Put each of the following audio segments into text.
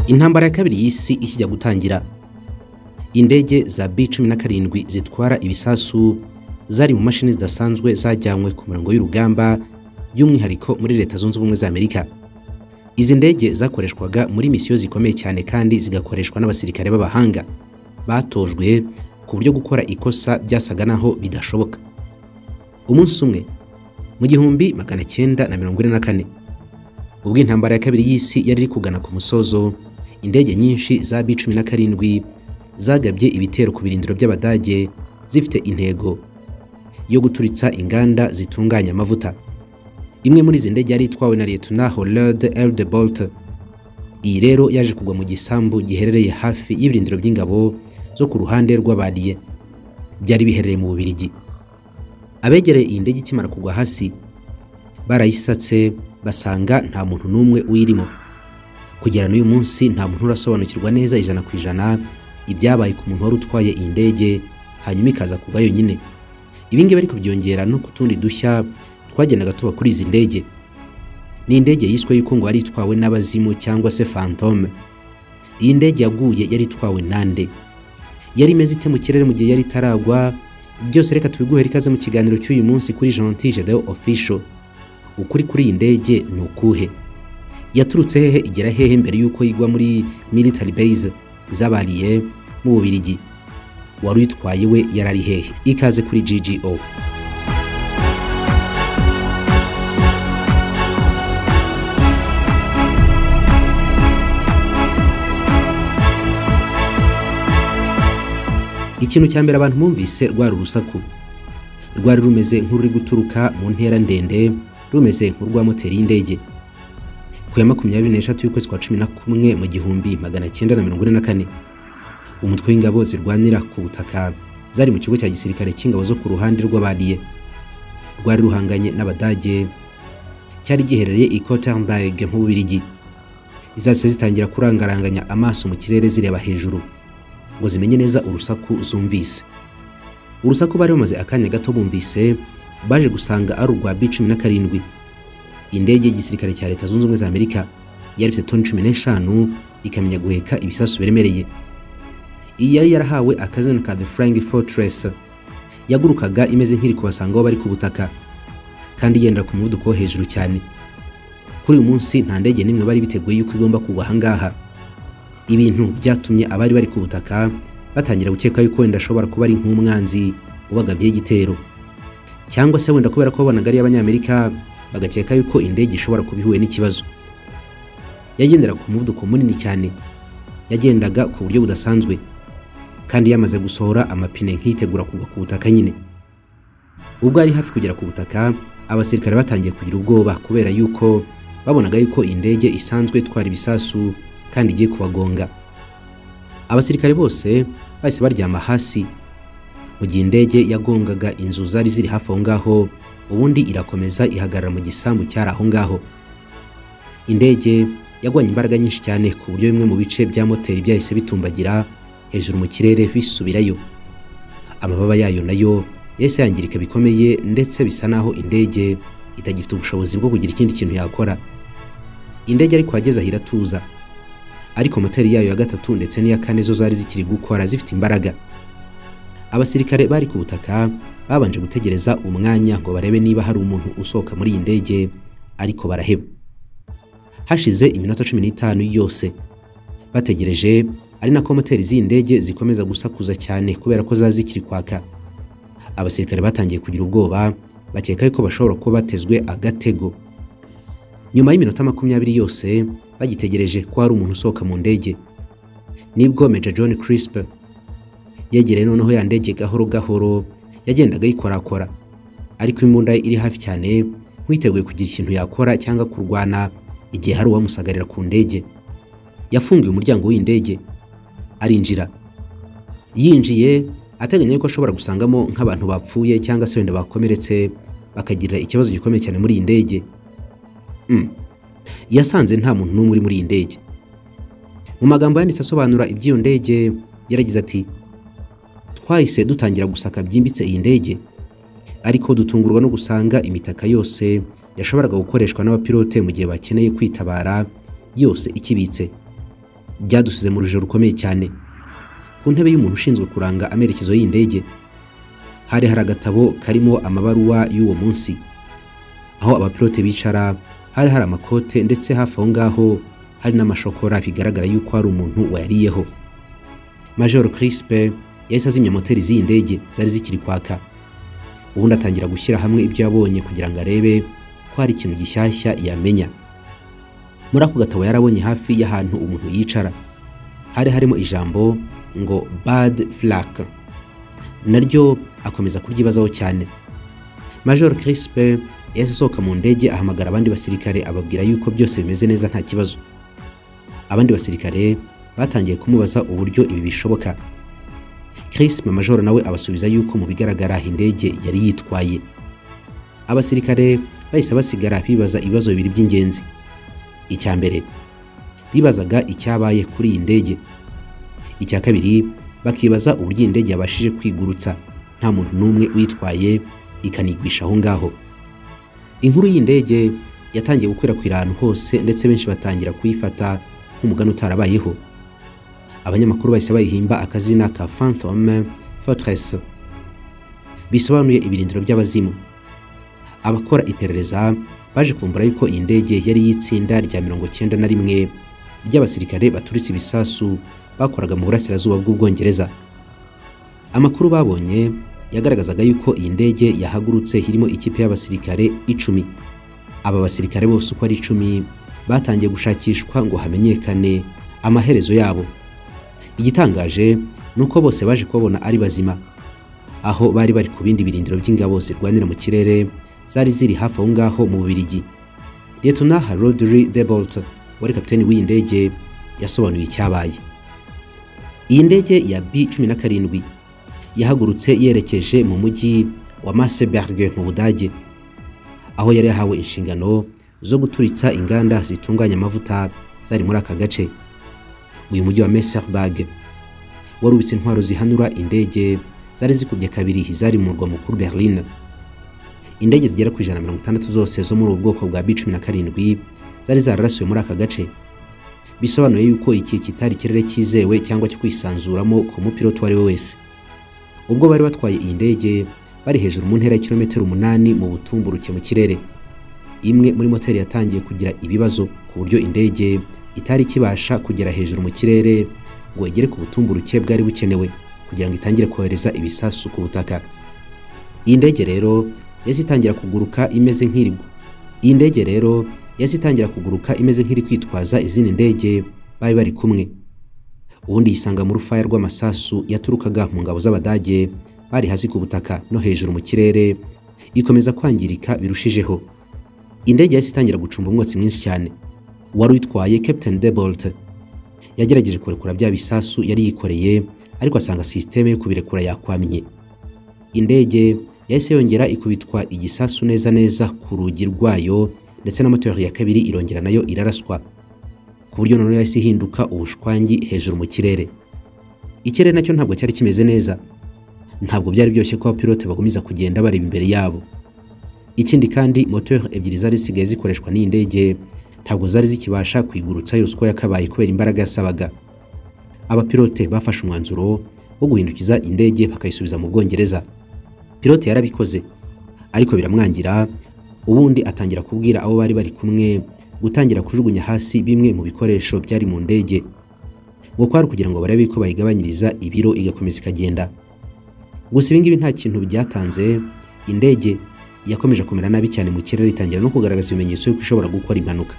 intambara ya kabiri y'isi ikijya gutangira indege za b cumi na karindwi zitwara ibisasu zari mu mashini zidasanzwe zajyanywe ku murongo w'urugamba by'umwihariko muri leta zunze ubumwe za amerika izi ndege zakoreshwaga muri misiyo zikomeye cyane kandi zigakoreshwa n'abasirikare b'abahanga batojwe ku buryo gukora ikosa byasaga naho bidashoboka umunsi umwe mu gihumbi magana cyenda na mirongo ine na kane ubwo intambara ya kabiri y'isi yari iri kugana ku musozo indege nyinshi za b cumi na karindwi zagabye ibitero ku birindiro by'abadage zifite intego yo guturitsa inganda zitunganya amavuta imwe muri izi ndege yari itwawe na liyetona horode elde bolt iyi rero yaje kugwa mu gisambu giherereye hafi y'ibirindiro by'ingabo zo ku ruhande rw'abariye byari biherereye mu bubirigi abegereye iyi ndege ikimara kugwa hasi barayisatse basanga nta muntu n'umwe uyirimo kugera n'uyu munsi nta muntu urasobanukirwa neza ijana ku ijana ibyabaye ku muntu wari utwaye iyi ndege hanyuma ikaza kugwa yonyine ibi ngibi ariko byongera no ku tundi dushya twagendaga tuba kuri izi ndege ni indege yiswe yuko ngo yari itwawe n'abazimu cyangwa se fantome iyi ndege yaguye yari itwawe nande yari imeze ite mu kirere mu gihe yari itaragwa byose reka tubiguhere ikaze mu kiganiro cy'uyu munsi kuri Gentil Gedeon Official ukuri kuri iyi ndege ni ukuhe yaturutse hehe igera hehe mbere y'uko igwa muri military base z'abariye mu Bubiligi wari uyitwaye we yarari hehe ikaze kuri GGO ikintu cya mbere abantu bumvise rwari urusaku rwari rumeze nk'ururi guturuka mu ntera ndende rumeze nk'urwa moteri y'indege ku ya makumyabiri n'eshatu y'ukwezi kwa cumi na kumwe mu gihumbi magana cyenda na mirongo ine na kane umutwe w'ingabo zirwanira ku butaka zari mu kigo cya gisirikare cy'ingabo zo ku ruhande rw'abariye rwari ruhanganye n'abadage cyari giherereye i Kottenberg mu Bubiligi zahise zitangira kurangaranganya amaso mu kirere zireba hejuru ngo zimenye neza urusaku zumvise urusaku bari bamaze akanya gato bumvise baje gusanga ari urwa b cumi na karindwi indege y'igisirikare cya leta zunze ubumwe za amerika yari ifite toni cumi n'eshanu ikamenya guheka ibisasu biremereye iyi yari yarahawe akazina ka the flying fortress yagurukaga imeze nk'iri kubasanga aho bari ku butaka kandi yenda ku muvuduko wo hejuru cyane kuri uyu munsi nta ndege n'imwe bari biteguye yuko igomba kugwa ahangaha ibintu byatumye abari bari ku butaka batangira gukeka yuko wenda ashobora kuba ari nk'umwanzi ubagabyeho igitero cyangwa se wenda kubera ko babonaga ari abanyamerika bagakeka yuko indege ishobora kuba ihuye n'ikibazo yagendera ku muvuduko munini cyane yagendaga ku buryo budasanzwe kandi yamaze gusohora amapine nk'iyitegura kugwa ku butaka nyine ubwo ari hafi kugera ku butaka abasirikare batangiye kugira ubwoba kubera yuko babonaga yuko indege isanzwe itwara ibisasu kandi igiye kubagonga abasirikare bose bahise baryama hasi mu gihe indege yagongaga inzu zari ziri hafi aho ngaho ubundi irakomeza ihagarara mu gisambu cyari aho ngaho indege yagwanye imbaraga nyinshi cyane ku buryo bimwe mu bice bya moteri byahise bitumbagira hejuru mu kirere bisubirayo amababa yayo nayo yahise yangirika bikomeye ndetse bisa naho indege itagifite ubushobozi bwo kugira ikindi kintu yakora indege ariko yageze aho iratuza ariko moteri yayo ya gatatu ndetse n'iya kane zo zari zikiri gukora zifite imbaraga abasirikare bari ku butaka babanje gutegereza umwanya ngo barebe niba hari umuntu usohoka muri iyi ndege ariko baraheba hashize iminota cumi n'itanu yose bategereje ari nako moteri z'iyi ndege zikomeza gusakuza cyane kubera ko zari zikiri kwaka abasirikare batangiye kugira ubwoba bakeka yuko bashobora kuba batezwe agatego nyuma y'iminota makumyabiri yose bagitegereje ko hari umuntu usohoka mu ndege nibwo Major John Crisp yegereye noneho ya ndege gahoro gahoro yagendaga yikorakora ariko imbunda iri hafi cyane nk'iteguye kugira ikintu yakora cyangwa kurwana igihe hari uwamusagarira ku ndege yafunguye umuryango w'indege arinjira yinjiye ateganya yuko ashobora gusangamo nk'abantu bapfuye cyangwa se wenda bakomeretse bakagirira ikibazo gikomeye cyane muri iyi ndege yasanze nta muntu n'umwe uri muri iyi ndege mu magambo yanditse asobanura iby'iyo ndege yaragize ati twahise dutangira gusaka byimbitse iyi ndege ariko dutungurwa no gusanga imitaka yose yashoboraga gukoreshwa n'abapilote mu gihe bakeneye kwitabara yose ikibitse byadusize mu rujijo rukomeye cyane ku ntebe y'umuntu ushinzwe kuranga amerekezo y'indege hari hari agatabo karimo amabaruwa y'uwo munsi aho abapilote bicara hari hari amakote ndetse hafi aho ngaho hari n'amashokora bigaragara yuko hari umuntu wayariyeho major crispe yahise azimya moteri z'iyi ndege zari zikiri kwaka ubundi atangira gushyira hamwe ibyo yabonye kugira ngo arebe ko hari ikintu gishyashya yamenya muri ako gatabo yarabonye hafi y'ahantu umuntu yicara hari harimo ijambo ngo bad flak naryo akomeza kuryibazaho cyane major crispe yahise asohoka mu ndege ahamagara abandi basirikare ababwira yuko byose bimeze neza nta kibazo abandi basirikare batangiye kumubaza uburyo ibi bishoboka crispe major nawe abasubiza yuko mu bigaragara indege yari yitwaye abasirikare bahise basigara bibaza ibibazo bibiri by'ingenzi icya mbere bibazaga icyabaye kuri iyi ndege icya kabiri bakibaza uburyo iyi ndege yabashije kwigurutsa nta muntu n'umwe uyitwaye ikanigwisha aho ngaho inkuru y'indege yatangiye gukwirakwira ahantu hose ndetse benshi batangira kuyifata nk'umugani utarabayeho abanyamakuru bahise bayihimba akazina ka fantome fortress bisobanuye ibirindiro by'abazimu abakora iperereza baje kumbura yuko iyi ndege yari y'itsinda rya mirongo cyenda na rimwe ry'abasirikare baturitse ibisasu bakoraga mu burasirazuba bw'ubwongereza amakuru babonye yagaragazaga yuko iyi ndege yahagurutse irimo ikipe y'abasirikare icumi aba basirikare bose uko ari icumi batangiye gushakishwa ngo hamenyekane amaherezo yabo igitangaje ni uko bose baje kubabona ari bazima aho bari bari ku bindi birindiro by'ingabo zirwanira mu kirere zari ziri hafi aho ngaho mu Bubiligi Liyetona Rodri Debolt wari kapiteni w'iyi ndege yasobanuye icyabaye iyi ndege ya B17 yahagurutse yerekeje mu mujyi wa Marseberg mu Budage aho yari yahawe inshingano zo guturitsa inganda zitunganya amavuta zari muri aka gace uyu mujyi wa Marseberg warubitse intwaro zihanura indege zari zikubye kabiri zari mu murwa mukuru Berlin indege zigera ku ijana na mirongo itandatu zose zo muri ubu bwoko bwa B17 zari zararasiwe muri aka gace bisobanuye yuko iki kitari ikirere cyizewe cyangwa cyo kwisanzuramo ku mupiloti uwo ari we wese ubwo bari batwaye iyi ndege bari hejuru mu ntera ya kilometero umunani mu butumburuke mu kirere imwe muri moteri yatangiye kugira ibibazo ku buryo indege itari ikibasha kugera hejuru mu kirere ngo igere ku butumburuke bwari bukenewe kugira ngo itangire kohereza ibisasu ku butaka iyi ndege rero yahise itangira kuguruka imeze nk'irigwa iyi ndege rero yahise itangira kuguruka imeze nk'iri kwitwaza izindi ndege bari bari kumwe ubundi yisanga mu rufaya rw'amasasu yaturukaga mu ngabo z'abadage bari hasi ku butaka no hejuru mu kirere ikomeza kwangirika birushijeho indege yahise itangira gucumba umwotsi mwinshi cyane uwari uyitwaye Captain Debolt yagerageje kurekura bya bisasu yari yikoreye ariko asanga sisiteme yo kubirekura yakwamye indege yahise yongera ikubitwa igisasu neza neza ku rugi rwayo ndetse na moteri ya kabiri irongera nayo iraraswa ku buryo noneho yahise ihinduka ubushwangi hejuru mu kirere ikirere nacyo ntabwo cyari kimeze neza ntabwo byari byoroshye ko abapilote bagumiza kugenda bareba imbere yabo ikindi kandi moteri ebyiri zari zisigaye zikoreshwa n'iyi ndege ntabwo zari zikibasha kwigurutsa yose uko yakabaye kubera imbaraga yasabaga abapilote bafashe umwanzuro wo guhindukiza indege bakayisubiza mu bwongereza pilote yarabikoze ariko biramwangira ubundi atangira kubwira abo bari bari kumwe gutangira kujugunya hasi bimwe mu bikoresho byari mu ndege ngo kwari kugira ngo barabe ko bayigabanyiriza ibiro igakomeza ikagenda gusa ibi ngibi nta kintu byatanze indege yakomeje kumera nabi cyane mu kirere itangira no kugaragaza ibimenyetso yuko ishobora gukora impanuka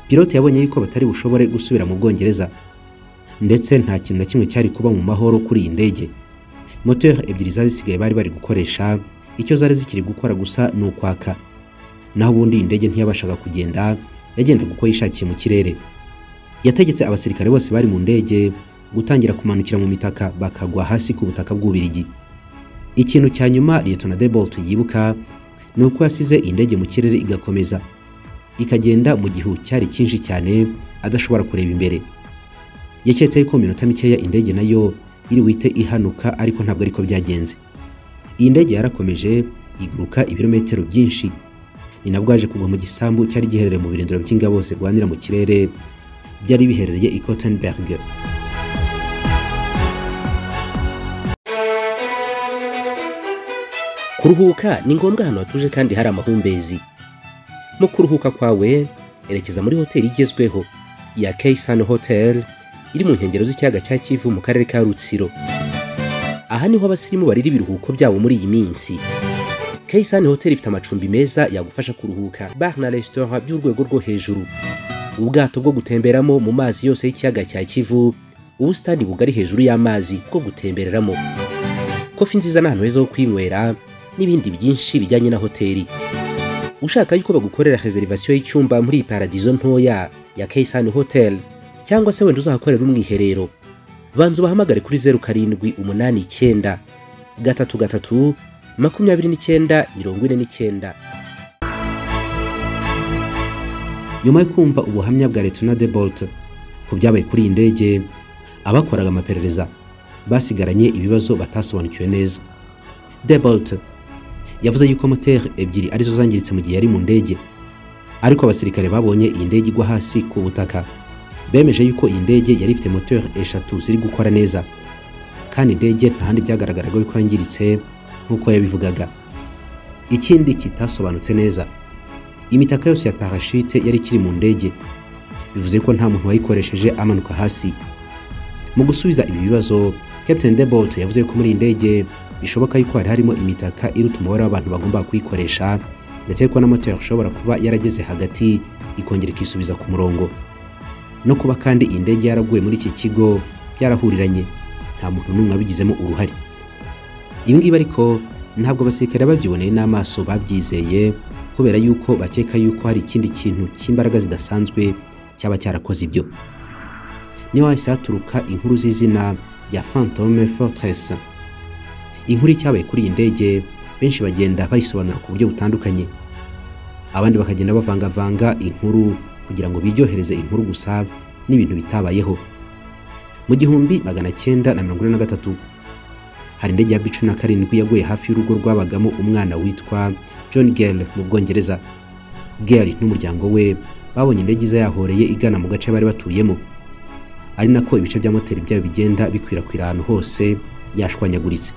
pilote yabonye yuko batari bushobore gusubira mu bwongereza ndetse nta kintu na kimwe cyari kuba mu mahoro kuri iyi ndege moteri ebyiri zari zisigaye bari bari gukoresha icyo zari zikiri gukora gusa ni ukwaka naho ubundi indege ntiyabashaga kugenda yagendaga uko yishakiye mu kirere yategetse abasirikare bose bari mu ndege gutangira kumanukira mu mitaka bakagwa hasi ku butaka bw'ubirigi ikintu cya nyuma Liyetona Debolt yibuka ni uko yasize indege mu kirere igakomeza ikagenda mu gihu cyari cyinshi cyane adashobora kureba imbere yaketse yuko mu minota mikeya indege nayo iri wite ihanuka ariko ntabwo ariko byagenze iyi ndege yarakomeje iguruka ibirometero byinshi ni nabwo yaje kugwa mu gisambu cyari giherereye mu birindiro by'ingabo zirwanira mu kirere byari biherereye i Kottenberg kuruhuka ni ngombwa ahantu hatuje kandi hari amahumbezi mu kuruhuka kwawe erekeza muri hoteli igezweho ya Keisan Hotel iri mu nkengero z'ikiyaga cya Kivu mu karere ka Rutsiro aha niho abasirimu barira ibiruhuko byabo muri iyi minsi Keisan Hotel ifite amacumbi meza yagufasha kuruhuka bar na restaurant by'urwego rwo hejuru ubwato bwo gutemberamo mu mazi yose y'ikiyaga cya Kivu ubusitani bugari hejuru y'amazi bwo gutembereramo kofi nziza n'ahantu heza ho kwinywera n'ibindi byinshi bijyanye na hoteli ushaka yuko bagukorera reservation y'icyumba muri iyi paradizo ntoya ya Keisan Hotel cyangwa se wenda uzahakorera umwiherero banza ubahamagare kuri zeru karindwi umunani icyenda gatatu gatatu makumyabiri n'icyenda mirongo ine n'icyenda nyuma yo kumva ubuhamya bwa Letona de Bolt ku byabaye kuri iyi ndege abakoraga amaperereza basigaranye ibibazo batasobanukiwe neza de Bolt yavuze yuko moteri ebyiri arizo zangiritse mu gihe yari mu ndege ariko abasirikare babonye iyi ndege igwa hasi ku butaka bemeje yuko iyi ndege yari ifite moteri eshatu ziri gukora neza kandi indege nta handi byagaragaraga yuko yangiritse nk'uko yabivugaga ikindi kitasobanutse neza imitaka yose ya parashute yari ikiri mu ndege bivuze ko nta muntu wayikoresheje amanuka hasi mu gusubiza ibi bibazo Captain Debolt yavuze ko muri iyi ndege bishoboka yuko hari harimo imitaka iruta umubare w'abantu bagomba kuyikoresha ndetse ko n'amoteri ishobora kuba yarageze hagati ikongera ikisubiza ku murongo no kuba kandi iyi ndege yaraguye muri iki kigo byarahuriranye nta muntu n'umwe wabigizemo uruhare ibi ngibi ariko ntabwo abasirikare babyiboneye n'amaso babyizeye kubera yuko bakeka yuko hari ikindi kintu cy'imbaraga zidasanzwe cyaba cyarakoze ibyo niho hahise haturuka inkuru z'izina rya fantome fortress inkuru icyabaye kuri iyi ndege benshi bagenda bayisobanura ku buryo butandukanye abandi bakagenda bavangavanga inkuru kugira ngo biryohereze inkuru gusa n'ibintu bitabayeho mu gihumbi magana cyenda na mirongo ine na gatatu hari indege ya B cumi na karindwi yaguye hafi y'urugo rwabagamo umwana witwa John Gale mu Bwongereza Gale n'umuryango we babonye indege iza yahoreye igana mu gace bari batuyemo ari nako ibice bya moteri byayo bigenda bikwirakwira ahantu hose yashwanyaguritse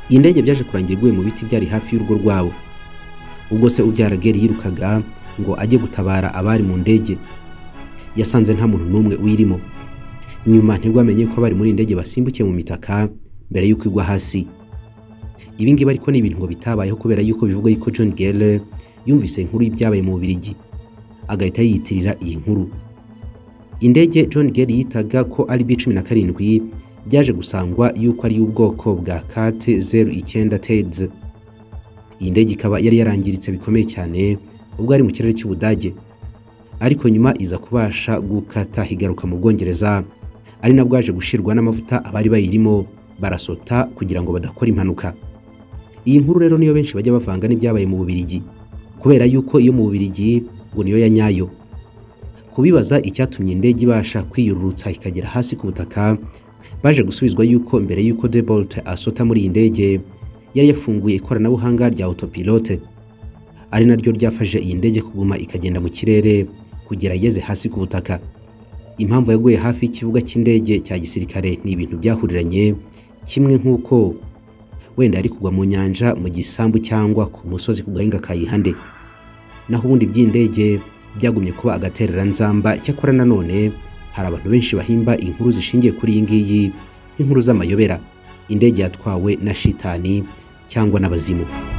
iyi ndege byaje kurangira iguye mu biti byari hafi y'urugo rwabo ubwo se ubyara Gale yirukaga ngo ajye gutabara abari mu ndege yasanze nta muntu n'umwe uyirimo nyuma ntibwo amenye ko abari muri iyi ndege basimbukiye mu mitaka mbere y'uko igwa hasi ibi ngibi ariko ni ibintu ngo bitabayeho kubera yuko bivugwa yuko John Gale yumvise inkuru y'ibyabaye mu Bubiligi agahita yiyitirira iyi nkuru indege John Gale yitaga ko ari B17 byaje gusangwa yuko ari ubwoko bwa CAT 09 TEDS iyi ndege ikaba yari yarangiritse bikomeye cyane ubwo ari mu kirere cy'Ubudage ariko nyuma iza kubasha gukata higaruka mu Bwongereza ari nabwo yaje gushirwa n'amavuta abari bayirimo barasota kugira ngo badakora impanuka iyi nkuru rero niyo benshi bajya bavanga n'ibyabaye mu Bubiligi kubera yuko iyo mu Bubiligi ngo niyo ya nyayo kubibaza icyatumye indege ibasha kwiyururutsa ikagera hasi ku butaka baje gusubizwa yuko mbere yuko De Bolt asota muri iyi ndege yari yafunguye ikoranabuhanga rya autopilote ari naryo ryafashe iyi ndege kuguma ikagenda mu kirere kugera igeze hasi ku butaka impamvu yaguye hafi y'ikibuga cy'indege cya gisirikare ni ibintu byahuriranye kimwe nk'uko wenda yari kugwa mu nyanja mu gisambu cyangwa ku musozi ku gahinga kayihande naho ubundi by'indege byagumye kuba agatereranzamba cyakora nanone hari abantu benshi bahimba inkuru zishingiye kuri iyi ngiyi nk'inkuru z'amayobera indege yatwawe na shitani cyangwa n'abazimu